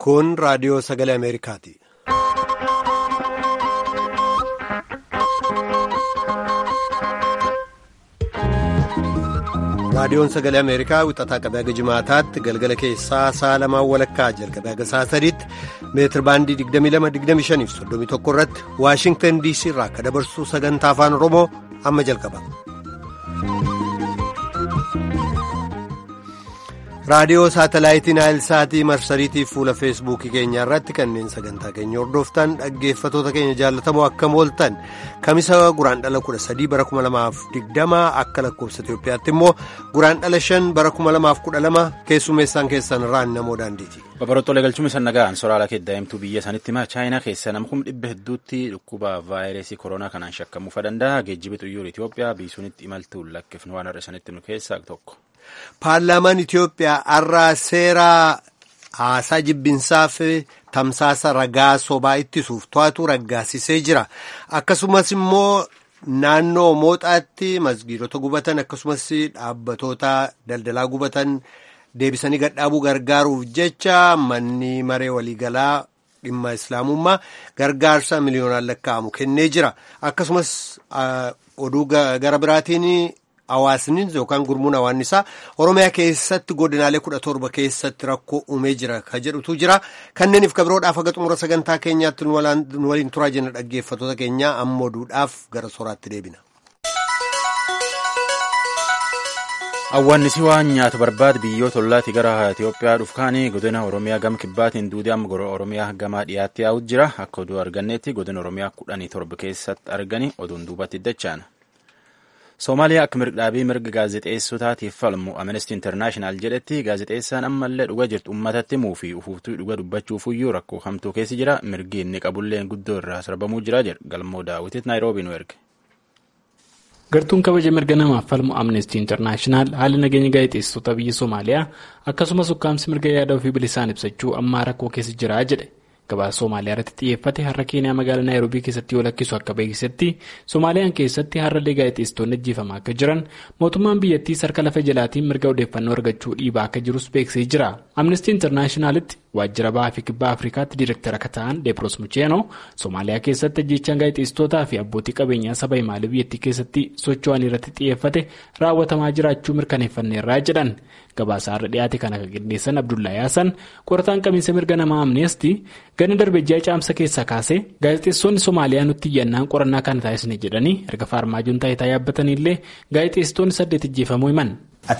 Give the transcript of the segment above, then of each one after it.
Kun raadiyoo sagalee Ameerikaati. Raadiyoon sagalee Ameerikaa wixataa qabee haga jimaataatti galgala keessaa sa'a lamaan walakkaa jalqabee haga sa'a sadiitti meetir baandii 22-25 fi 31 irratti Waashingtan DC irraa akka dabarsu sagantaa afaan Oromoo amma jalqaba. raadiyoo saatalaayitii naayilsaatii marsariitii fuula feesbuukii keenya irratti kanneen sagantaa keenya hordoftan dhaggeeffatoota keenya jaallatamoo akkam ooltan kamisa guraandhala 13 bara 2020 akka lakkoofsa Itoophiyaatti immoo guraandhala 5 bara 2012 keessummeessaan keessan irraan namoo daandiiti. Babaroottolee galchuun isaan nagaan soraala keddaa'imtuu biyya sanitti himaa chaayinaa keessa namkum dhibba hedduutti dhukkuba vaayirasii koronaa kanaan shakkamuufa danda'a geejjibi xuyyoor Itoophiyaa biisuunitti imaltuun lakkifnu waan har'a sanitti nu keessaa tokko. Paarlaamaan Itoophiyaa har'a seera haasaa jibbinsaaf tamsaasa ragaa sobaa ittisuuf to'atu raggaasisee jira. Akkasumas immoo naannoo mooxaatti masgiidota gubatan akkasumas dhaabbatoota daldalaa gubatan deebisanii gadhaabuu gargaaruuf jecha manni maree waliigalaa dhimma islaamummaa gargaarsa miliyoonaan lakkaa'amu kennee jira. Akkasumas oduu gara biraatiin. Hawaasni yookaan gurmuun hawaannisaa Oromiyaa keessatti godinaalee kudha torba keessatti rakkoo uumee jira ka jedhutu jira. Kanneeniif kabiroodhaaf haga xumura sagantaa keenyaatti nu waliin turaa jenna dhaggeeffatoota keenyaa amma oduudhaaf gara soraatti deebina. Awwaannisi waan nyaata barbaadu biyyoota ollaatti gara Itoophiyaa dhufkaanii godina Oromiyaa gama kibbaatiin duudii amma Oromiyaa gamaa dhiyaatti yaa'u jira. Akka oduu arganneetti godina Oromiyaa kudhanii torba keessatti argani oduun duubatti dachaan. Soomaaliyaa akka mirgdhaabii mirga gaazexeessotaatiif falmu Amnesty International jedhetti gaazexeessaan ammallee dhuga jirtu uummatatti himuu fi ufuuftuu dhuga dubbachuufiyyuu rakkoo hamtuu keessa jira mirgi inni qabulleen guddoo irraa sarbamuu jira jedha galmoo daawwititti naayiroobii nu erge. Gartuun kabaja mirga namaaf falmu Amnesty International haala nageenya gaazexeessitoota biyya Soomaaliyaa akkasumas ukkaamsi mirga yaada ofii bilisaan ibsachuu ammaa rakkoo keessa jira jedhe. Gabaasa Somaaliyaa irratti xiyyeeffate har'a Keeniyaa magaalaa Naayiroobii keessatti yoo lakkisu akka beeksisetti Soomaaliyaan keessatti har'allee gaazexeessitoonni ajjeefamaa akka jiran mootummaan biyyattii harka lafa jalaatiin mirga odeeffannoo argachuu dhiibaa akka jirus beeksisee jira. Amnesty Internationalitti waajjira bahaa fi kibbaa Afrikaatti diirektara akka ta'an Deepros Mucheenoo Soomaaliyaa keessatti ajjeechaan gaazexeessitootaa fi abbootii qabeenyaa saba himaalee biyyattii keessatti socho'an irratti xiyyeeffate raawwatamaa jiraachuu mirkaneeffanneerraa jedhan. Gabaasa har'a dhiyaate kana kan qindeessan Abdullahi Hassan qorataan qabiinsa mirga namaa Amnesty gana darbejjaa caamsa keessaa kaasee gaazexeessonni Somaaliyaa nutti iyyannaan qorannaa kana taasisne jedhanii erga faarmaajoon taayitaa yaabbatanillee gaazexeessitoonni saddeet ajjeefamuu himan.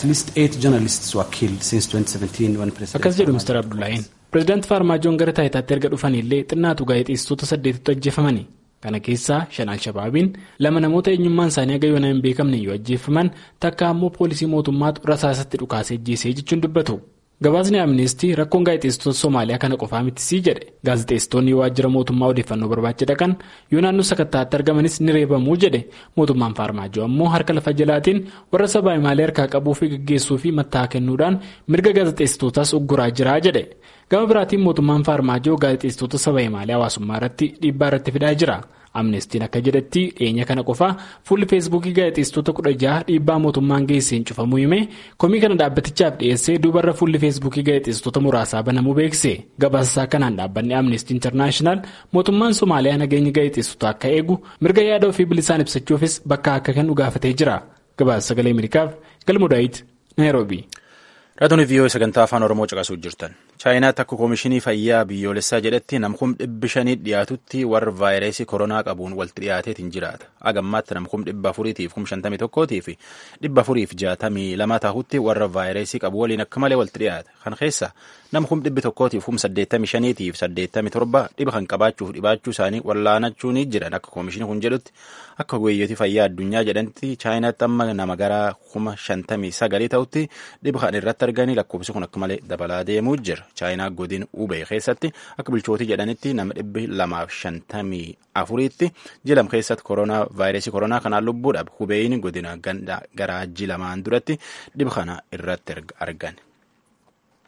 Akkas jedhu Mr. Abdullahiin pireezidaantii faarmaajoon gara taayitaatti erga dhufanillee xinnaatu gaazexeessitoota saddeetitu ajjeefamani. Kana keessaa shan Alshabaabiin lama namoota eenyummaan isaanii aga yoonaa hin beekamne yoo ajjeefaman takka ammoo poolisii mootummaatu rasaasatti dhukaasee ajjeesee jechuun dubbatu. Gabaasni Amnestii rakkoon gaazexeessitoota Somaaliyaa kana qofaa mitisii jedhe gaazexeessitoonni waajjira mootummaa odeeffannoo barbaacha dhaqan yoo naannoo sakattaatti argamanis ni reebamuu jedhe mootummaan faarmaajoo ammoo harka lafa jalaatiin warra sabaa himaalee harkaa qabuu fi gaggeessuu fi matta'aa kennuudhaan mirga gaazexeessitootaas ugguraa jira jedhe gama biraatiin mootummaan faarmaajoo gaazexeessitoota saba himaalee hawaasummaa irratti dhiibbaa irratti fidaa jira. Amnestiin akka jedhetti dhiyeenya kana qofaa fuulli feesbuukii gaazexeessitoota kudha jaha dhiibbaa mootummaan geesseen cufamuu hime komii kana dhaabbatichaaf dhiyeessee duubarra fuulli feesbuukii gaazexeessitoota muraasaa banamuu beekse gabaasasaa kanaan dhaabbanni amnestii intarnaashinaal mootummaan somaaliyaa nageenya gaazexeessitoota akka eegu mirga yaada ofii bilisaan ibsachuufis bakka akka kennu gaafatee jira gabaasa sagalee ameerikaaf galmudaayit naayiroobii. Raadiyoo viiyoo sagantaa afaan Oromoo caqasuu jirtan. Chaayinaatti akka koomishinii fayyaa biyyoolessaa jedhetti namkum dhibbi shanii dhiyaatutti warra vaayirasii koronaa qabuun walitti dhiyaateetiin jiraata. Agammaatti namkum dhibba afuriitiif kum shantamii tokkootii fi dhibba afuriif jaatamii lama tahutti warra vaayirasii qabu waliin akka malee walitti dhiyaata. Kan keessa namkum dhibbi tokkootiif kum saddeettamii shaniitiif saddeettamii torba dhiba kan qabaachuuf dhibaachuu isaanii wallaanachuun jiran akka koomishinii kun jedhutti akka guyyooti fayyaa addunyaa jedhanitti chaayinaatti amma nama gara kuma shantamii sagalii ta'utti dhiba kan irratti arganii lakkoofsi kun akka malee dabalaa deemuu jira. chaayinaa godin ubee keessatti akka bulchootii jedhanitti nama dhibbi lamaaf shantamii afuriitti jilam keessatti koronaa vaayirasii koronaa kanaan lubbuudhaaf hubeeyni godina garaa ji lamaan duratti dhiba kana irratti argan.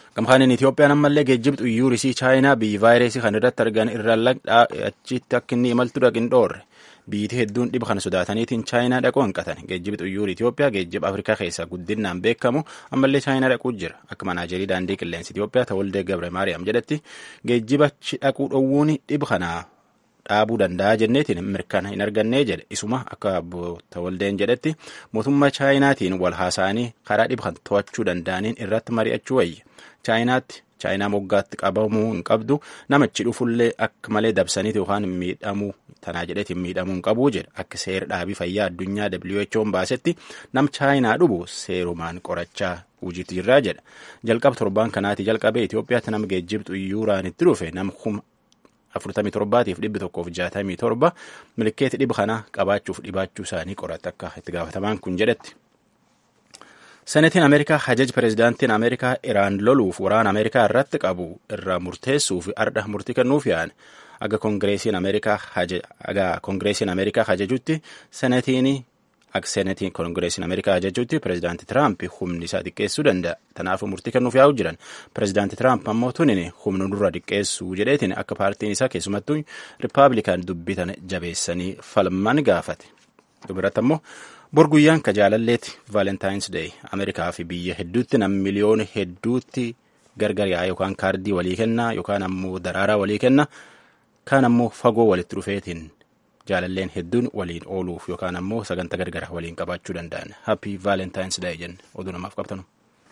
Gamkaaniin Itoophiyaan ammallee geejjiba xuyyuurisii chaayinaa biyyi vaayirasii kan irratti argan irraa achitti akka inni imaltu dhaqin dhoorre. Biyyi hedduun dhiba kana sodaataniitiin chaayinaa dhaquu hanqatan. Geejjibi xuyyuurii Itoophiyaa geejjiba Afrikaa keessaa guddinaan beekamu ammallee chaayinaa dhaquu jira. Akka manaajerii daandii qilleensa Itoophiyaa Tawaldee Gabre Maariyaam jedhetti geejjiba dhaquu dhowwuun dhiba kanaa dhaabuu danda'a jenneetiin mirkana hin argannee jedhe isuma akka Tawaldeen jedhetti mootummaa chaayinaatiin wal haasa'anii karaa dhiba kan to'achuu danda'aniin irratti mari'achuu wayya. Chaayinaatti chaayinaa moggaatti qabamuu hin qabdu namichi dhufullee akka malee dabsaniiti yookaan miidhamuu tanaa jedheetiin miidhamuu hin qabuu jedha akka seera dhaabii fayyaa addunyaa WHO'n baasetti nam chaayinaa dhubu seerumaan qorachaa hojiitti jirraa jedha jalqaba torbaan kanaati jalqabee Itoophiyaatti nama geejjiba xuyyuuraan itti dhufe nama kuma afurtamii torbaatiif dhibbi tokkoof jaatamii torba milkeeti dhiba kana qabaachuuf dhibaachuu isaanii qorata akka itti gaafatamaan kun jedhetti. Senetiin Ameerikaa hajaj pireezidaantiin Ameerikaa Iraan loluuf waraana Ameerikaa irratti qabu irraa murteessuuf ardha murtii kennuuf yaa'an aga koongireesiin Ameerikaa hajajutti senetiin akka senetiin koongireesiin Ameerikaa hajajutti pireezidaantii Tiraamp humni isaa xiqqeessuu danda'a. Kanaafuu murtii kennuuf yaa'u jiran pireezidaantii Tiraamp ammoo tunin humna nurra xiqqeessuu jedheetiin akka paartiin isaa keessumattuu Rippaabilikaan dubbitan jabeessanii falman gaafate. Dubiratti ammoo bor guyyaan ka jaalalleeti vaalentaayins deey ameerikaa fi biyya hedduutti nam miliyoona hedduutti gargar yaa'aa yookaan kaardii walii kennaa yookaan ammoo daraaraa walii kenna kaan ammoo fagoo walitti dhufeetiin jaalalleen hedduun waliin ooluuf yookaan ammoo sagantaa gargara waliin qabaachuu danda'an happy vaalentaayins deey jenne oduu namaaf qabtanu.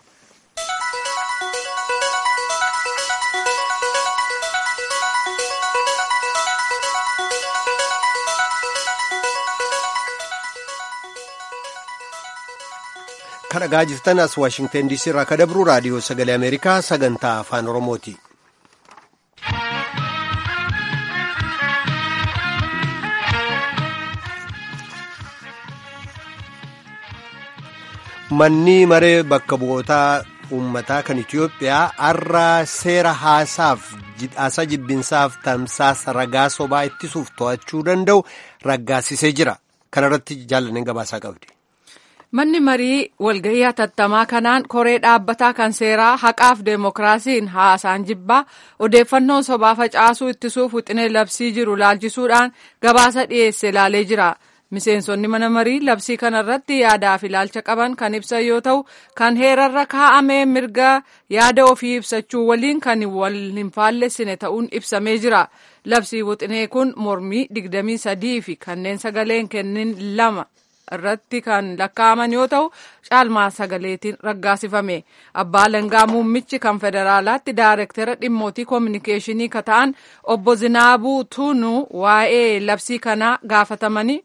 kan dhagaa jirtan as waashingtan diisii irraa ka dabru raadiyoo sagalee ameerikaa sagantaa afaan oromooti. manni maree bakka bu'ootaa uummataa kan itiyoophiyaa har'a seera haasaa jibbinsaaf tamsaasa ragaa sobaa ittisuuf to'achuu danda'u raggaasisee jira kana irratti jaallaneen gabaasaa qabdi. Manni marii walgahii hatattamaa kanaan koree dhaabbataa kan seeraa haqaaf deemokiraasiin haasaan jibbaa odeeffannoon sobaa facaasuu ittisuuf wixinee labsii jiru laalchisuudhaan gabaasa dhiyeesse ilaalee jira. Miseensonni mana marii labsii kanarratti yaadaaf ilaalcha qaban kan ibsan yoo ta'u kan heerarra kaa'amee mirga yaada ofii ibsachuu waliin kan wal hin faallessine ta'uun ibsamee jira. Labsii wixinee kun mormii digdamii sadii fi kanneen sagaleen kennin lama. irratti kan lakkaa'aman yoo ta'u caalmaa sagaleetiin raggaasifame abbaa langaa muummichi kan federaalaatti daarektara dhimmootii koominikeeshinii ka ta'an obbo Zinaabuu Tunuu waa'ee labsii kanaa gaafatamanii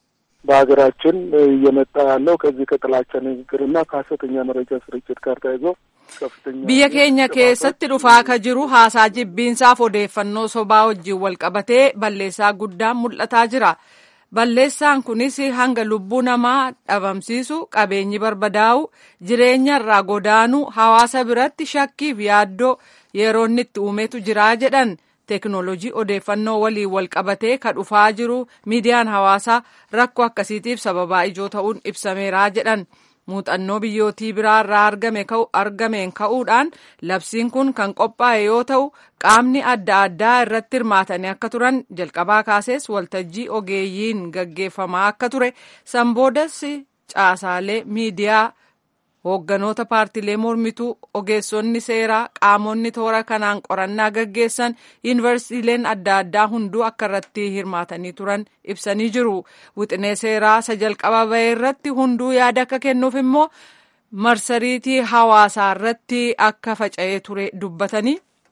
በሀገራችን እየመጣ ያለው ከዚህ ከጥላቻ ንግግርና ከሀሰተኛ መረጃ ስርጭት ጋር ተያይዞ ከፍተኛ biyya keenya keessatti dhufaa ka jiru haasaa jibbiinsaaf odeeffannoo sobaa wajjin wal qabatee balleessaa guddaan mul'ataa jira. Balleessaan kunis hanga lubbuu namaa dhabamsiisu qabeenyi barbadaa'u jireenya irraa godaanuu hawaasa biratti shakkiif yaaddoo yeroo inni itti uumetu jiraa jedhan teeknoolojii odeeffannoo waliin wal qabatee ka dhufaa jiru miidiyaan hawaasaa rakkoo akkasiitiif sababaa ijoo ta'uun ibsameeraa jedhan. muuxannoo biyyootii biraa irraa argame argameen ka'uudhaan labsiin kun kan qophaa'e yoo ta'u qaamni adda addaa irratti hirmaatanii akka turan jalqabaa kaasees waltajjii ogeeyyiin gaggeeffamaa akka ture sanboodas caasaalee miidiyaa hoogganoota paartiilee mormituu ogeessonni seeraa qaamonni toora kanaan qorannaa gaggeessan yuunivarsiitiileen adda addaa hunduu akka irratti hirmaatanii turan ibsanii jiru wixinee seeraa isa jalqaba bahee irratti hunduu yaada akka kennuuf immoo marsariitii hawaasaa irratti akka faca'ee ture dubbatanii.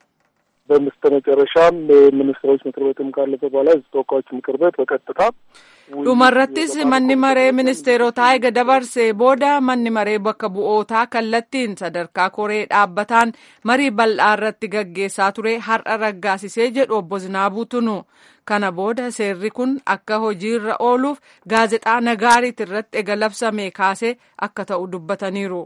በምስተ መጨረሻም ሚኒስትሮች ምክር ቤትም ካለፈ በኋላ ህዝብ ተወካዮች ምክር ቤት በቀጥታ dhumarrattis manni maree ministeerotaa ega dabarsee booda manni maree bakka bu'ootaa kallattiin sadarkaa koree dhaabbataan marii bal'aa irratti gaggeessaa ture har'a raggaasisee jedhu obbo Zinaabuu Tunu. Kana booda seerri kun akka hojiirra ooluuf gaazexaa nagaariit irratti ega labsame kaasee akka ta'u dubbataniiru.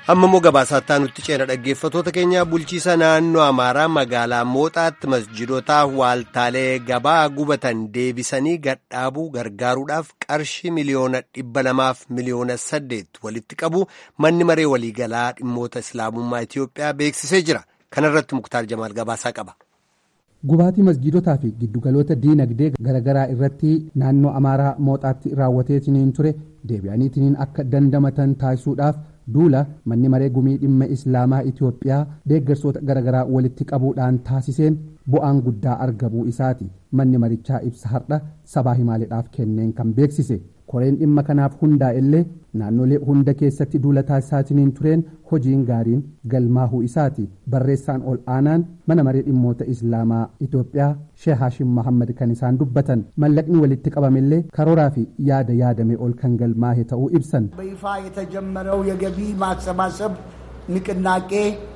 amma immoo gabaasaattaa nutti ceena dhaggeeffatoota keenya bulchiisa naannoo amaaraa magaalaa mooxaatti masjidotaa waaltaalee gabaa gubatan deebisanii gadhaabuu gargaaruudhaaf qarshii miliyoona dhibba lamaaf miliyoona saddeet walitti qabu manni maree waliigalaa dhimmoota islaamummaa itiyoophiyaa beeksisee jira kanarratti muktaar jamaal gabaasaa qaba. gubaatii masjidotaa fi giddugaloota diinagdee garaagaraa irratti naannoo amaaraa mooxaatti raawwateetiniin ture deebi'aniitiniin akka dandamatan taasisuudhaaf duula manni maree gumii dhimma islaamaa itiyoophiyaa deeggarsoota garaagaraa walitti qabuudhaan taasiseen bu'aan guddaa argamuu isaati manni marichaa ibsa har'a sabaa himaaleedhaaf kenneen kan beeksise koreen dhimma kanaaf hundaa illee naannolee hunda keessatti duula taasisaatiniin tureen hojiin gaariin galmaahuu isaati barreessaan ol aanaan mana maree dhimmoota islaamaa itiyoophiyaa shee haashim mahammad kan isaan dubbatan mallaqni walitti qabamillee karooraa fi yaada yaadame ol kan galmaahe ta'uu ibsan በይፋ የተጀመረው የገቢ ማሰባሰብ ንቅናቄ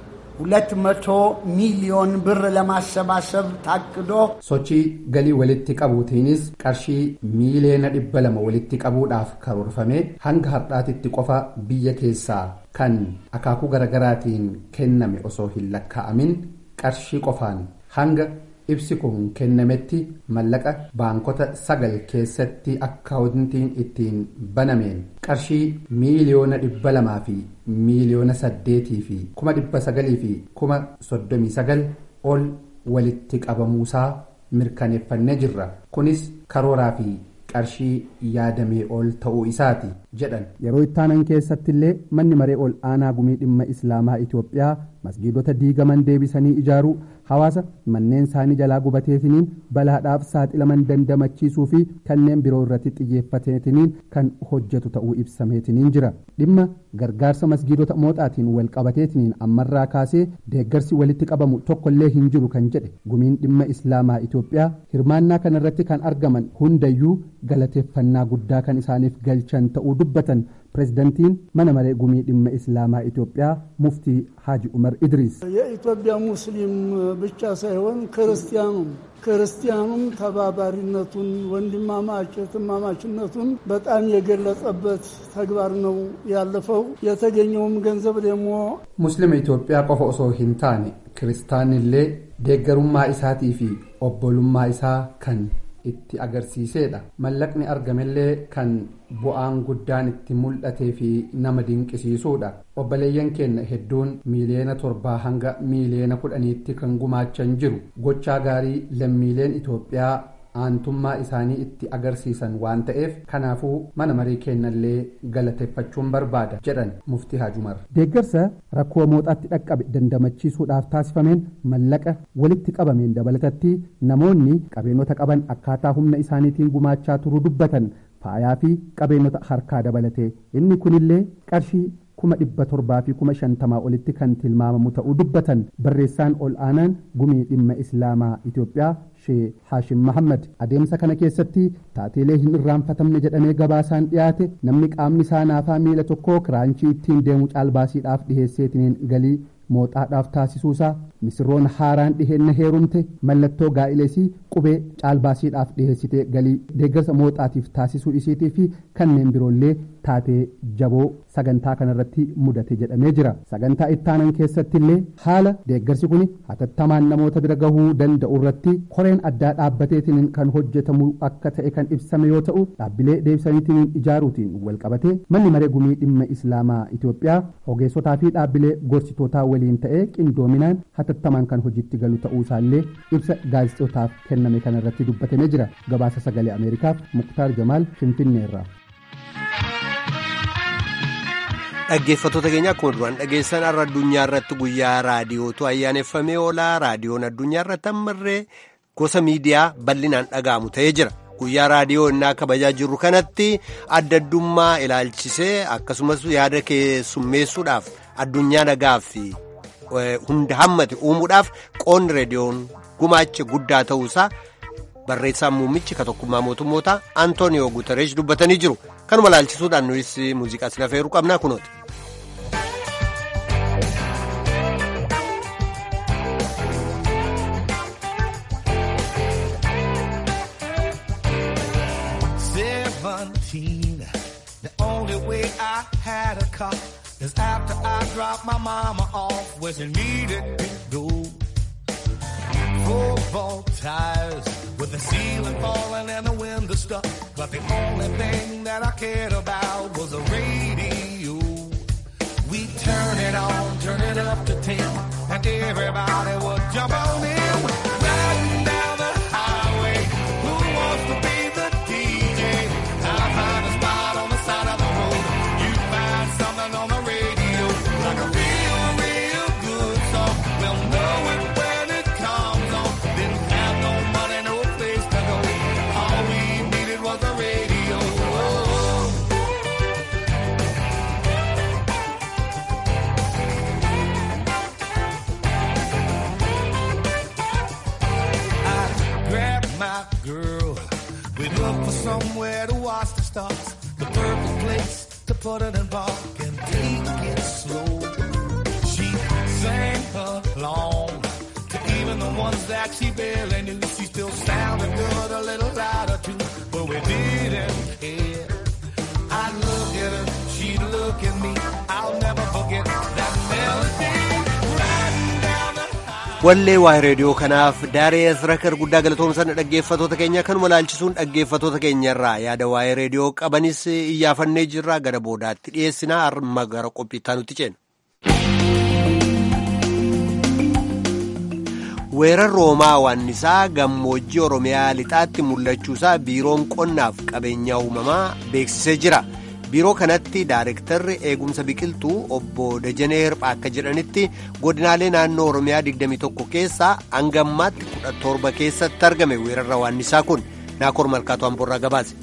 ሁለት መቶ ሚሊዮን ብር ለማሰባሰብ ታቅዶ sochii galii walitti qabuutiinis qarshii miiliyoona dhibba lama walitti qabuudhaaf karoorfame hanga har'aatitti qofa biyya keessaa kan akaakuu garaagaraatiin kenname osoo hin lakkaa'amin qarshii qofaan hanga ibsi kun kennametti mallaqa baankota sagal keessatti akkaawuntiin ittiin banameen qarshii miiliyoona dhibba lamaa fi miiliyoona saddeetii fi kuma dhibba sagalii fi kuma soddomii sagal ol walitti qabamuusaa mirkaneeffannee jirra kunis karooraa fi qarshii yaadamee ol ta'uu isaati jedhan yeroo ittaanan keessatti illee manni maree ol aanaa gumii dhimma islaamaa itiyoophiyaa masgiidota diigaman deebisanii ijaaruu hawaasa manneen isaanii jalaa gubateetiniin balaadhaaf saaxilaman dandamachiisuu fi kanneen biroo irratti xiyyeeffateetiniin kan hojjetu ta'uu ibsameetiniin jira dhimma gargaarsa masgiidota mooxaatiin wal qabateetiniin ammarraa kaasee deeggarsi walitti qabamu tokkollee hin jiru kan jedhe gumiin dhimma islaamaa itiyoophiyaa hirmaannaa kanarratti kan argaman hundayyuu galateeffannaa guddaa kan isaaniif galchan ta'uu dubbatan ፕሬዚደንቲን መነመሬ ጉሚ ድመ ኢስላማ ኢትዮጵያ ሙፍቲ ሀጂ ኡመር ኢድሪስ የኢትዮጵያ ሙስሊም ብቻ ሳይሆን ክርስቲያኑም ክርስቲያኑም ተባባሪነቱን ወንድማማች እህትማማችነቱን በጣም የገለጸበት ተግባር ነው ያለፈው። የተገኘውም ገንዘብ ደግሞ ሙስሊም ኢትዮጵያ ቆፎ ኦሶ ሂንታኔ ክርስታንሌ ደገሩማ ኢሳቲ ፊ ኦቦሉማ ኢሳ ከን itti agarsiiseedha mallaqni argamellee kan bu'aan guddaan itti mul'atee fi nama dinqisiisuudha obboleeyyan keenya hedduun miiliyoona torbaa hanga miiliyoona kudhaniitti kan gumaachan jiru gochaa gaarii lammiileen itoophiyaa aantummaa isaanii itti agarsiisan waan ta'eef kanaafuu mana marii keenyallee galateeffachuun barbaada jedhan muftii haajumar deeggarsa rakkoo mooxaatti dhaqqabe dandamachiisuudhaaf taasifameen mallaqa walitti qabameen dabalatatti namoonni qabeenota qaban akkaataa humna isaaniitiin gumaachaa turuu dubbatan faayaa fi qabeenota harkaa dabalate inni kunillee qarshii kuma dhibba torbaa fi kuma shantamaa olitti kan tilmaamamu ta'uu dubbatan barreessaan ol aanaan gumii dhimma islaamaa itiyoophiyaa shee haashim mahammad adeemsa kana keessatti taateelee hin irraanfatamne jedhamee gabaasaan dhiyaate namni qaamni isaa naafaa miila tokkoo kiraanchii ittiin deemu caalbaasiidhaaf dhiheesseetiniin galii mooxaadhaaf taasisuusaa misirroon haaraan dhiheenna heerumte mallattoo gaa'ilesii qubee caalbaasiidhaaf dhiheessite galii deeggarsa mooxaatiif taasisuu isiitii fi kanneen biroollee taatee jaboo sagantaa kanarratti mudate jedhamee jira sagantaa ittaanan keessatti illee haala deeggarsi kun hatattamaan namoota bira gahuu danda'u irratti koreen addaa dhaabbateetiin kan hojjetamu akka ta'e kan ibsame yoo ta'u dhaabbilee deebisaniitiin ijaaruutiin walqabatee manni maree gumii dhimma islaamaa itiyoophiyaa ogeessotaa fi dhaabbilee gorsitootaa waliin ta'ee qindoominaan hatattamaan kan hojiitti galu ta'uu isaallee ibsa gaazexootaaf kenname kanarratti dubbatamee jira gabaasa sagalee ameerikaaf muktaar jamaal finfinneerraa. dhaggeeffattoota keenya akkuma duraan dhageessan har'a addunyaa irratti guyyaa raadiyootu ayyaaneffamee oolaa raadiyoon addunyaa irratti ammarree gosa miidiyaa bal'inaan dhaga'amu ta'ee jira guyyaa raadiyoo innaa kabajaa jirru kanatti adda addummaa ilaalchisee akkasumas yaada keessummeessuudhaaf addunyaa nagaaf hunda hammate uumuudhaaf qoonni raadiyoon gumaacha guddaa ta'uusaa barreessaan muummichi ka tokkummaa mootummoota antooniyoo guutareesh dubbatanii jiru kanuma ilaalchisuudhaan nuyi muuziqaa sila feeruu qabnaa kunooti. The only way I had a car is after I dropped my mama off where she needed to go. Football tires with the ceiling falling and the window stuck. But the only thing that I cared about was the radio. We turn it on, turn it up to 10, and everybody would jump on in. Riding down the highway, who wants to be the DJ? I'll find a spot on the side of the road. You find something on the radio, like a real, real good song. We'll know it when it comes on. Didn't have no money, no place to go. All we needed was a radio. I grabbed my girl. We looked for somewhere to watch the stars. The perfect place to put it in park and take it slow. She sang along to even the ones that she barely knew. She still sounded good, a little louder too, but we didn't care. I'd look at her, she'd look at me. I'll never forget that melody. Riding down the wallee waa reediyoo kanaaf daaree asrakar guddaa galatoomsan dhaggeeffatoota keenya kanuma laalchisuun dhaggeeffatoota keenyarraa yaada waa'ee reediyoo qabanis iyyaafannee jirra gara boodaatti dhiyeessinaa harma gara qophiittaa nutti ceena. weerar roomaa waannisaa gammoojjii oromiyaa lixaatti mul'achuusaa biiroon qonnaaf qabeenya uumamaa beeksisee jira. biiroo kanatti daarektarri eegumsa biqiltuu obbo Dajanee Hirphaa akka jedhanitti godinaalee naannoo Oromiyaa 21 keessaa hanga ammaatti 17 keessatti argame weerarra waannisaa kun naakoor malkaatu hamburraa gabaase.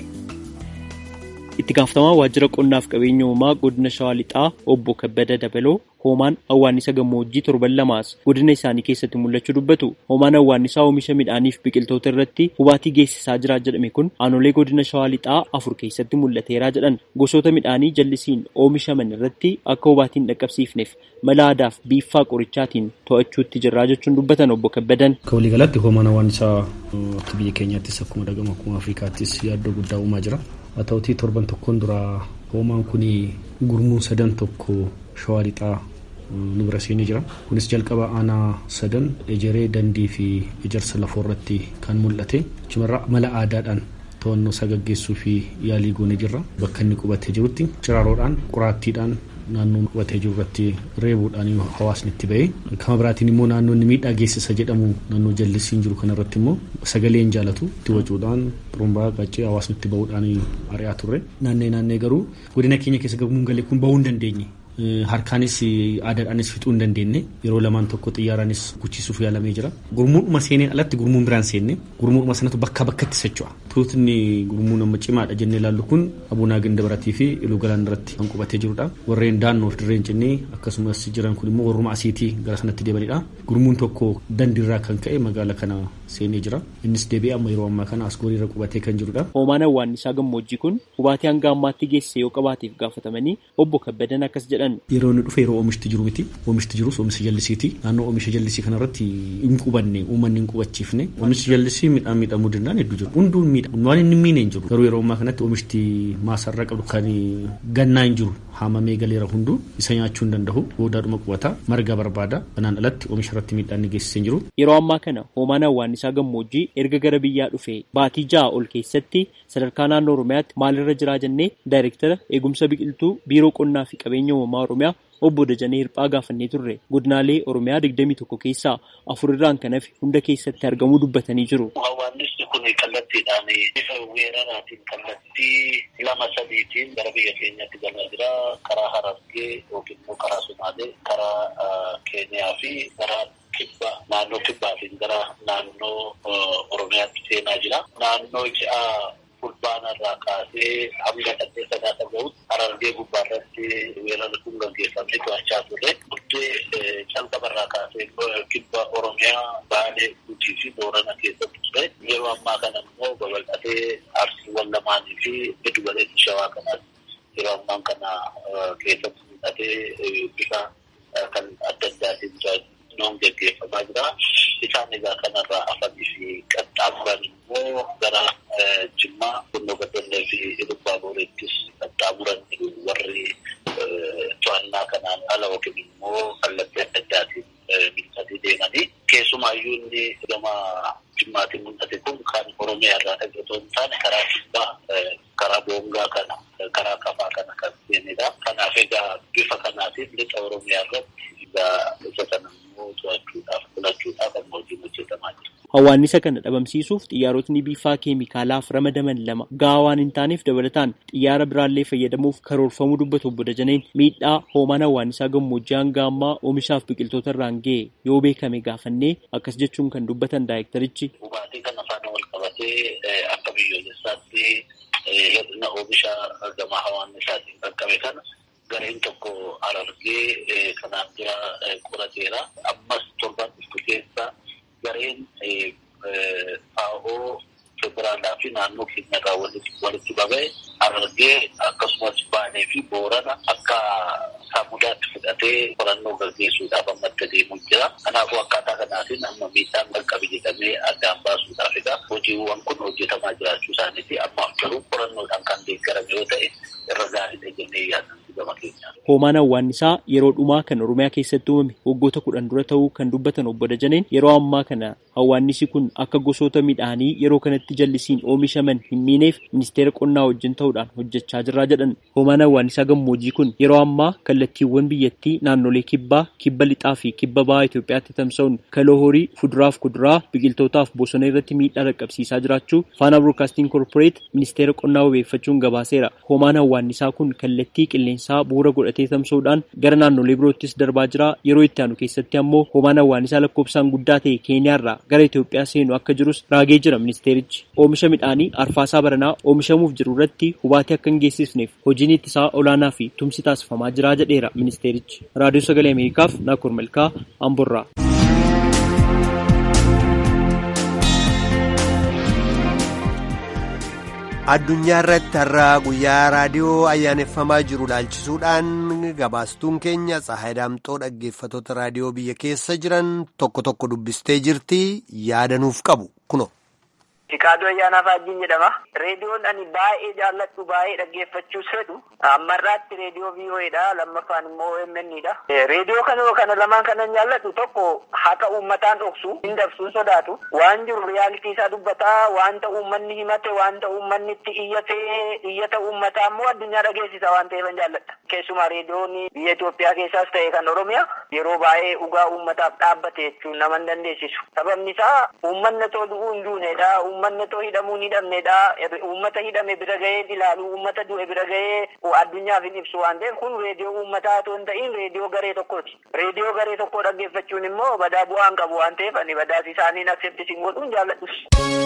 itti gaafatamaa waajjira qonnaaf qabeenya uumamaa godina shawaa lixaa obbo kabbada dabaloo hoomaan awwaannisa gammoojjii torban lamaas godina isaanii keessatti mul'achuu dubbatu hoomaan awwaannisaa oomisha midhaaniif biqiltoota irratti hubaatii geessisaa jira jedhame kun aanolee godina shawaa lixaa afur keessatti mul'ateeraa jedhan gosoota midhaanii jallisiin oomishaman irratti akka hubaatiin dhaqqabsiifneef mala aadaaf biiffaa qorichaatiin to'achuutti jirraa jechuun dubbatan obbo kabbadan. Akka waliigalatti hoomaan awwaannisaa akka biyya keenyaattis akkuma dhagama akkuma afrikaattis yaaddoo guddaa uumaa jira. haa ta'utii torban tokkoon dura hoomaan kun gurmuun sadan tokko shawaa lixaa nu bira seenee jira kunis jalqaba aanaa sadan ejeree dandii fi ejersa lafoo irratti kan mul'ate cimarraa mala aadaadhaan to'annoo isaa gaggeessuu fi yaalii goone jirra bakka inni qubatee jirutti ciraaroodhaan qoraattiidhaan naannoo qubatee jiru irratti reebuudhaan hawaasni itti ba'e kama biraatiin immoo naannoo inni miidhaa geessisa jedhamu naannoo jallisiin jiru kanarratti immoo sagalee hin jaalatu itti wacuudhaan xurumbaa qaccee hawaasni itti ba'uudhaan ari'aa turre naannee naannee garuu godina keenya keessa gabuun galee kun ba'uu hin dandeenye. harkaanis aadaadhaanis fixuu hin dandeenye yeroo lamaan tokko xiyyaaraanis guchisuuf yaalamee jira gurmuudhuma seeneen alatti gurmuun biraan seenne gurmuudhuma sanatu bakka bakkatti socho'a tuutni gurmuun amma cimaadha jennee ilaallu kun abunaa ganda baratii fi iluu galaan irratti kan qubatee jirudha warreen daannoof dirreen jennee akkasumas jiran kun immoo warruma asiitii gara sanatti deebanidha gurmuun tokko dandiirraa kan ka'e magaala kana seenee jira innis deebi'ee amma yeroo ammaa kana asgooriirra qubatee kan jirudha. hoomaan awwaannisaa gammoojjii kun hubaatii hanga ammaatti geesse yoo qabaateef gaafatamanii obbo kabbadan akkas jedhan yeroo inni dhufe yeroo oomishti jiru miti oomishti jirus oomisha jallisiiti naannoo oomisha jallisii kanarratti hin qubanne uummanni hin qubachiifne oomishti jallisii midhaan miidhamuu danda'an hedduu jiru hunduun miidha waan inni miine hin jiru garuu yeroo ammaa kanatti oomishti maasarra qabdu kan gannaa hin jiru haamamee galeera hunduu isa nyaachuu hin danda'u boodaadhuma qubata marga barbaada kanaan alatti oomisha irratti miidhaan ni geessisee hin jiru. Yeroo ammaa kana hoomaan awwaannisaa gammoojjii erga gara biyyaa dhufe baatii ja'a ol keessatti sadarkaa naannoo Oromiyaatti maalirra jiraa jennee daayirektara eegumsa biqiltuu biiroo qonnaa fi qabeenya uumamaa Oromiyaa obbo Dajanee Hirphaa gaafannee turre godinaalee Oromiyaa 21 keessaa afur irraan kan hafe hunda keessatti argamuu dubbatanii jiru. Hawaasni kun kallattiidhaan bifa weeraraatiin kallattii lama sadiitiin gara biyya keenyatti galaa jira. Karaa Harargee yookiin immoo karaa Sumaalee, karaa Keeniyaa fi karaa kibba naannoo kibbaatiin gara naannoo Oromiyaatti seenaa jira. Naannoo ji'a fulbaana irraa kaasee hanga saddeet sadaata gahutti Harargee gubbaarratti weerarri kun gaggeeffamee to'achaa turre. Buddee calqaba irraa kaasee kibba Oromiyaa, Baalee, Gujii fi Boorana keessatti ture. Yeroo ammaa kana immoo babal'atee arsiiwwan lamaanii fi giddu galeessi shawaa kanaatti yeroo ammaa kana keessatti mul'atee bifa kan adda addaatiin noon gaggeeffamaa jira. Isaan egaa kanarraa hafanii fi qaxxaamuran immoo gara Jimmaa, Bunnoo Baddallee fi Ilubbaa Booreettis qaxxaamuran warri to'annaa kanaan ala yookiin oromiyaa irraa dhaqe otoo hin taane karaa kibbaa karaa boongaa kana karaa kafaa kana kan seenedha. Kanaaf egaa bifa kanaatiin lixa oromiyaa irratti egaa isa sana immoo to'achuudhaaf filachuudhaaf amma hojiin hojjetamaa jira. Hawaannisa kana dhabamsiisuuf xiyyaarotni biifaa keemikaalaaf ramadaman lama gahaa waan hin taaneef dabalataan xiyyaara biraallee fayyadamuuf karoorfamuu dubbatu obbo Dajaneen miidhaa hoomaan hawaannisaa gammoojjii hanga ammaa oomishaaf biqiltoota irraan ga'e yoo beekame gaafannee akkas jechuun kan dubbatan daayirektarichi. Dhugaatii kana faana wal qabatee akka biyyoolessaatti hir'ina oomisha gama hawaannisaatiin qaqqabe kana gareen tokko arargee kanaan dura qorateera. Ammas torban dhuftu keessa gareen faa'oo federaalaa fi naannoo keenyarraa walitti qabee arargee akkasumas baanee fi boorana akka saamudaatti fudhatee qorannoo gaggeessuudhaaf amma itti deemuu jira. Kanaafuu akkaataa kanaatiin amma miidhaan qaqqabe jedhamee addaan baasuudhaaf egaa hojiiwwan kun hojjetamaa jiraachuu isaaniiti ammaaf garuu qorannoodhaan kan deeggarame yoo ta'e irra gaariidha jennee yaadna gama keenyaa. Hoomaan hawaannisaa yeroo dhumaa kan Oromiyaa keessatti uumame waggoota kudhan dura ta'uu kan dubbatan obbo Dajaneen yeroo ammaa kana hawaannisi kun akka gosoota midhaanii yeroo kanatti jallisiin oomishaman hin miineef ministeera qonnaa wajjin ta'uudhaan hojjechaa jirraa jedhan. Hoomaan hawaannisaa gammoojjii kun yeroo ammaa kallattiiwwan biyyattii naannolee kibbaa, kibba lixaa fi kibba bahaa Itoophiyaatti tamsa'uun kaloo horii, fuduraaf kuduraa, biqiltootaaf bosona irratti miidhaa dhaqqabsiisaa jiraachuu Faana Broadcasting Corporate ministeera qonnaa wabeeffachuun gabaaseera. Hoomaan hawaannisaa kun kallattii qilleensaa bu'uura godhatee tamsa'uudhaan gara naannolee biroottis darbaa jira. Yeroo itti aanu keessatti ammoo hoomaan hawaannisaa lakkoofsaan guddaa ta'e Keeniyaarraa gara Itoophiyaa seenu akka jirus raagee jira ministeerichi. Oomisha midhaanii arfaasaa baranaa oomishamuuf jiru irratti hubaatii akka hin geessisneef hojiin ittisaa olaanaa fi tumsi taasifamaa jira jedheera ministeerichi. Raadiyoo Sagalee Ameerikaaf Naakur Malkaa Amborraa. addunyaa irratti har'a guyyaa raadiyoo ayyaaneffamaa jiru ilaalchisuudhaan gabaastuun keenya Tsahaay Daamxoo dhaggeeffatoota raadiyoo biyya keessa jiran tokko tokko dubbistee jirti yaadanuuf qabu kuno. Fiqaaduu ayyaanaa faajjiin jedhama. Reediyoon ani baay'ee jaalladhu baay'ee dhaggeeffachuus fedhu. Ammarraatti reediyoo VOAdha. Lammaffaan immoo OMNdha. Reediyoo kana kana lamaan kanan jaalladhu tokko haqa uummataan dhoksu hin dabsuun sodaatu. Waan jiru riyaalitii isaa dubbataa wanta uummanni himate wanta uummanni itti iyyatee iyyata uummataa immoo addunyaa dhageessisa waan ta'eef jaalladha. Keessumaa reediyoon biyya Itoophiyaa keessaas ta'e kan Oromiyaa yeroo baay'ee dhugaa uummataaf dhaabbate jechuun nama hin dandeessisu. Sababni isaa uummanni too du'uu hin duunedha. uummanni too hidhamuu hin hidhamnedha. Uummata hidhame bira gahee ilaalu, uummata du'e bira gahee addunyaaf hin ibsu waan ta'eef kun reediyoo uummataa otoo hin ta'in reediyoo garee tokkooti. Reediyoo garee tokkoo dhaggeeffachuun immoo badaa bu'aan qabu waan ta'eef ani badaas isaaniin akseptis hin godhuun jaalladhus.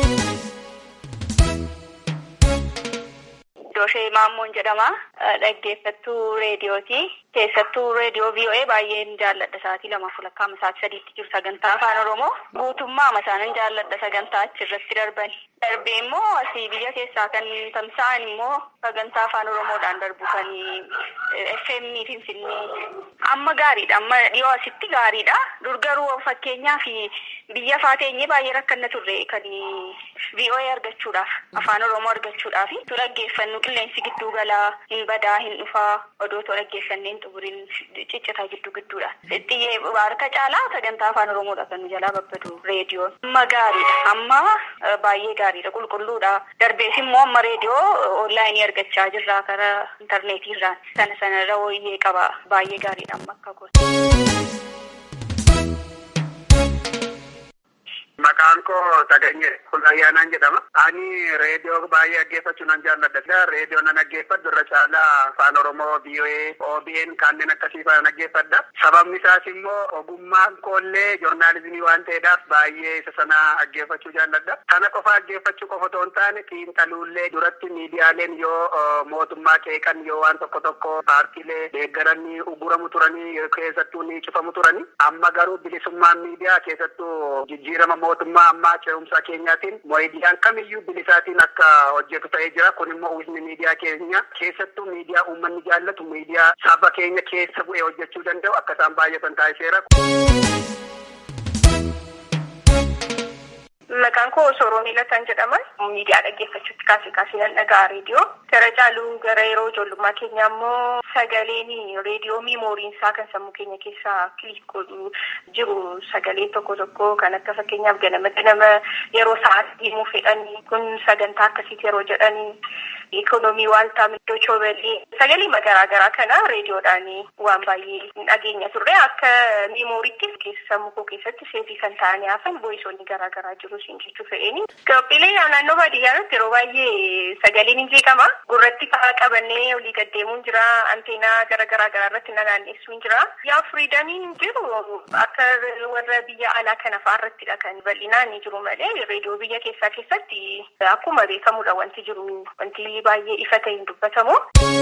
Dooshee Maammoon jedhama. Dhaggeeffattuu reediyooti. Keessattuu reediyoo VOA baay'een jaalladha. Sa'aatii lamaaf walakkaama sa'aatii sadiitti jiru sagantaa afaan Oromoo. Guutummaa isaanin jaalladha sagantaa achirratti darban. Darbee immoo asii biyya keessaa kan tamsa'an immoo sagantaa afaan Oromoodhaan darbu kan FM Finfinnee. Amma gaariidha. Amma dhiyoo asitti gaariidha. Dur garuu fakkeenyaaf biyya afaa teenyee baay'ee rakkanna turre kan VOA argachuudhaaf afaan Oromoo argachuudhaaf tu dhaggeeffannu qilleensi gidduu galaa hin badaa hin dhufaa odootoo dhaggeeffanneen xumuriin ciccitaa gidduu gidduudha. Xiyyee harka caalaa sagantaa afaan Oromoodha kan nu jalaa babbadu reediyoon. Amma gaariidha. Amma baay'ee gaariidha qulqulluudha. Darbees immoo amma reediyoo onlaayinii argachaa jirra karaa intarneetiirraan sana sanarra wooyyee qaba baay'ee gaariidha amma akka gosa. Maqaan koo Taganyee Kullayyaanaan jedhama. Ani reediyoo baay'ee dhaggeeffachuu nan jaalladha. Reediyoo nan dhaggeeffadhu irra caalaa afaan Oromoo, VOA, OBN kanneen akkasii fa'aa dhaggeeffadha. Sababni isaas immoo ogummaan koollee joornaalizimii waan ta'eedhaaf baay'ee isa sana dhaggeeffachuu jaalladha. Kana qofa dhaggeeffachuu qofa otoo hin taane xiinxaluullee duratti miidiyaaleen yoo mootummaa qeeqan yoo waan tokko tokko paartiilee deeggaranii uguramu turanii keessattuu ni cufamu turanii. Amma garuu bilisummaan miidiyaa keessattuu jijjiirama mootummaa ammaa ce'umsaa keenyaatiin miidiyaan kamiyyuu bilisaatiin akka hojjetu ta'ee jira. Kun immoo uwwisni miidiyaa keenya keessattuu miidiyaa uummanni jaallatu miidiyaa saba keenya keessa bu'ee hojjechuu danda'u akka isaan baay'atan taasiseera. Maqaan koo Sooroo Miilataan jedhama. Miidiyaa dhaggeeffachuutti kaasee kaasee nan dhaga'a reediyoo. Gara caaluu gara yeroo ijoollummaa keenyaa immoo sagaleen reediyoo miimooriin isaa kan sammuu keenya keessaa kiliik godhu jiru sagaleen tokko tokko kan akka fakkeenyaaf ganama ganama yeroo sa'aatii deemuu fedhanii kun sagantaa akkasiiti yeroo jedhanii ikonomii waaltaa middoo choobelee sagalee garaa garaa kana reediyoodhaan waan baay'ee dhageenya turre akka miimooriitti keessa sammuu koo keessatti seetii kan ta'anii hafan voisoonni garaa garaa jiru siin jechuu fedheeni. Qophiilee naannoo baadiyyaatti yeroo baay'ee sagaleen hin jeeqama. Gurratti fa'aa qabannee olii gaddeemuun jira. Anteenaa gara garaa garaa irratti naannessuun jira. Yaa firiidamiin jiru akka warra biyya alaa kana fa'aa irrattidha kan bal'inaan ni jiru malee reediyoo biyya keessaa keessatti akkuma beekamudha wanti jiru wanti baay'ee ifa ta'e hin dubbatamu.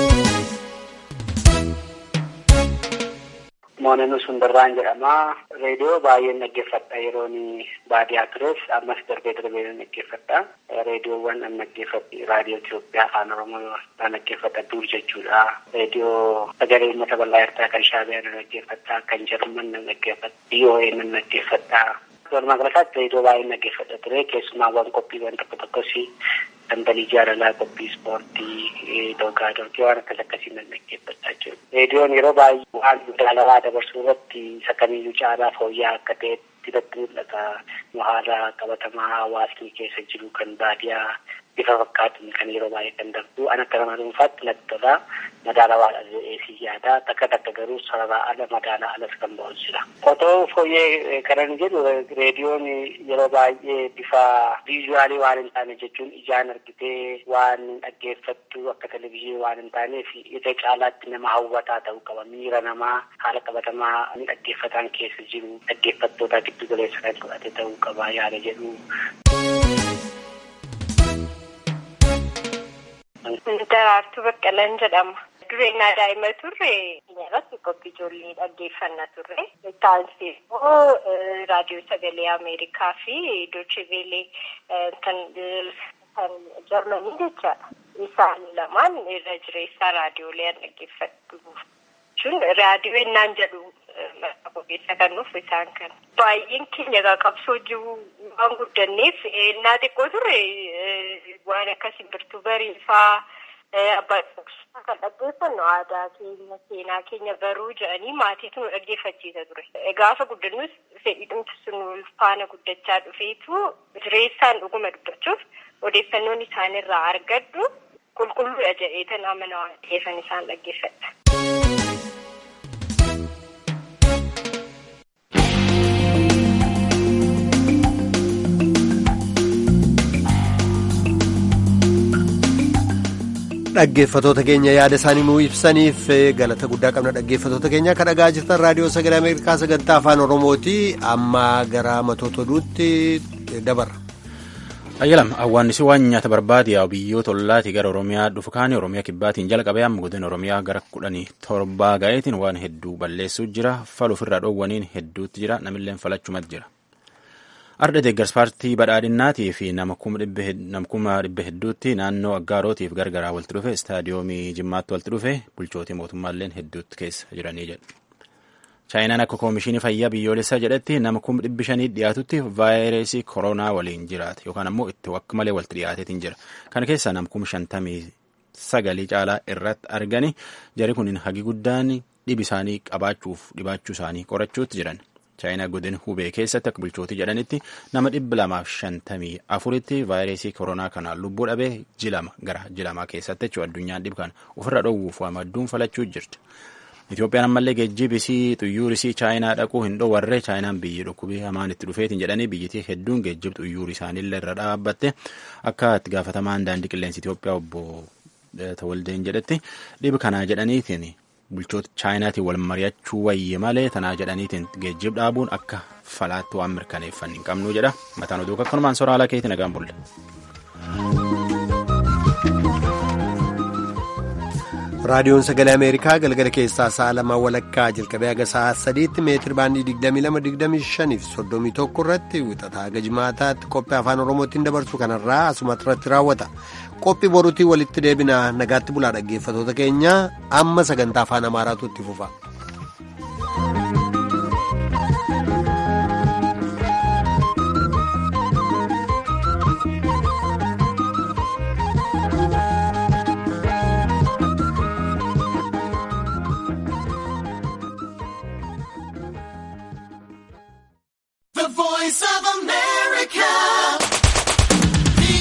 Moonanuu Sundarraan jedhama. Reediyoo baay'een dhaggeeffadha yeroon baadiyyaa tures ammas darbee darbee nan dhaggeeffadha. Reediyoowwan an dhaggeeffadhe raadiyoo Itoophiyaa afaan Oromoo nan dhaggeeffadha dur jechuudha. Reediyoo sagalee uummata bal'aa ertaa kan Shaabiyaa nan dhaggeeffadha. Kan Jarman nan dhaggeeffadha. VOA nan dhaggeeffadha. Walumaa galatti reediyoo baay'een dhaggeeffadha ture. Keessumaawwan qophiiwwan tokko tokkos dambalii jaalalaa qophii ispoortii dorgaa dorgii waan akkas akkasii nan dhaggeeffachaa jiru. Reediyoon yeroo baay'ee waan madaalawaa dabarsuu irratti isa kamiyyuu caalaa fooyya'aa akka ta'etti irratti mul'ata. Haala qabatamaa hawaasni keessa jiru kan baadiyaa bifa fakkaatuun kan yeroo baay'ee kan darbu an akka nama dhuunfaatti natti tola madaalawaadha jedhee yaada takka takka garuu sarara ala madaalaa alas kan ba'u jira. Otoo fooyyee kanan jedhu reediyoon yeroo baay'ee bifa viizuwaalii waan hin taane jechuun ijaan argitee waan dhaggeeffattu akka televizyiinii waan hin taaneef ija caalaatti nama hawwataa ta'uu qaba. Miira namaa haala qabatamaa ni dhaggeeffataan keessa jiru dhaggeeffattoota giddu galeessa kan godhate ta'uu qaba yaada jedhu. Daraartuu Baqqalaan jedhama. Dureenyaa daa'ima turre irratti qophii ijoollee dhaggeeffannaa turre. Taansii immoo raadiyoo sagalee Ameerikaa fi Doochiveelee kan Jarmanii jechaadha. Isaan lamaan irra jireessaa raadiyoolee dhaggeeffatu. Jechuun raadiyoo ennaan jedhu maqaa keessa kan nuuf isaan kana. Baay'een keenya qabsoo jiru waan guddanneef ennaa xiqqoo turre waan akka simbirtuu bariifaa abbaa kan dhaggeeffannu aadaa keenya seenaa keenya baruu jedhanii maatiitu nu dhaggeeffachiisa ture. Gaafa guddannus fedhiidhumti sun faana guddachaa dhufeetu jireessaan dhuguma dubbachuuf odeeffannoon isaanirraa argadhu qulqulluudha jedheetan amana waan ta'eefan isaan dhaggeeffadha. dhaggeeffatoota keenya yaada isaanii nuu ibsaniif galata guddaa qabna dhaggeeffatoota keenya kan dhagaa jirtan raadiyoo sagalee ameerikaa sagantaa afaan oromooti amma gara matoota oduutti dabarra. ayyalam awwaannisi waan nyaata barbaade yaa'u biyyoota ollaati gara oromiyaa dhufu kaanii oromiyaa kibbaatiin jalqabee amma godina oromiyaa gara kudhanii torbaa ga'eetiin waan hedduu balleessuu jira faluuf irraa dhoowwaniin hedduutti jira namilleen falachumatti jira. Arda deeggarsa paartii badhaadhinnaatii fi nama kuma dhibba hedduutti naannoo aggaarotiif gargaraa walitti dhufe istaadiyoomii jimmaatti walitti dhufe bulchootii mootummaalleen hedduutti keessa jiranii jedhu. Chaayinaan akka koomishinii fayyaa biyyoolessaa jedhetti nama kuma dhibbi shanii dhiyaatutti vaayirasii koronaa waliin jiraate yookaan ammoo itti akka malee walitti dhiyaateetiin jira. Kana keessaa nama kuma shantamii sagalii caalaa irratti argani jari kun hagi guddaan dhibi isaanii qabaachuuf dhibaachuu isaanii qorachuutti jiran. chaayinaa godina hubee keessatti akka bulchootii jedhanitti nama dhibba lamaaf shantamii afuritti vaayirasii koronaa kanaan lubbuu dhabee jilama gara jilamaa keessatti jechuudha addunyaan dhib kana ofirra dhoowwuuf wamadduun falachuu jirti. Itoophiyaan ammallee geejjibisii xuyyuurisii chaayinaa dhaquu hin dhoowwarre chaayinaan biyyi dhukkubii hamaan itti dhufeetiin jedhanii biyyittii hedduun geejjib xuyyuur isaaniillee irra dhaabbatte akka itti gaafatamaan daandii qilleensa Itoophiyaa obbo Tawaldeen jedhetti dhib kanaa jedhaniitiin bulchoota chaayinaatiin wal mari'achuu wayye malee tanaa jedhaniitiin geejjib dhaabuun akka falaatti waan mirkaneeffanne hin qabnu jedha mataan oduu akkanumaan sooraalaa keetti nagaan bulle. raadiyoon sagalee ameerikaa galgala keessaa sa'a lama walakkaa jalqabee haga sa'a sadiitti meetir baandii 2225 fi 31 irratti wixataa haga jimaataatti qophii afaan oromootiin dabarsu kanarraa asumatti irratti raawwata qophii boruutii walitti deebina nagaatti bulaa dhaggeeffatoota keenya amma sagantaa afaan amaaraatu itti fufa.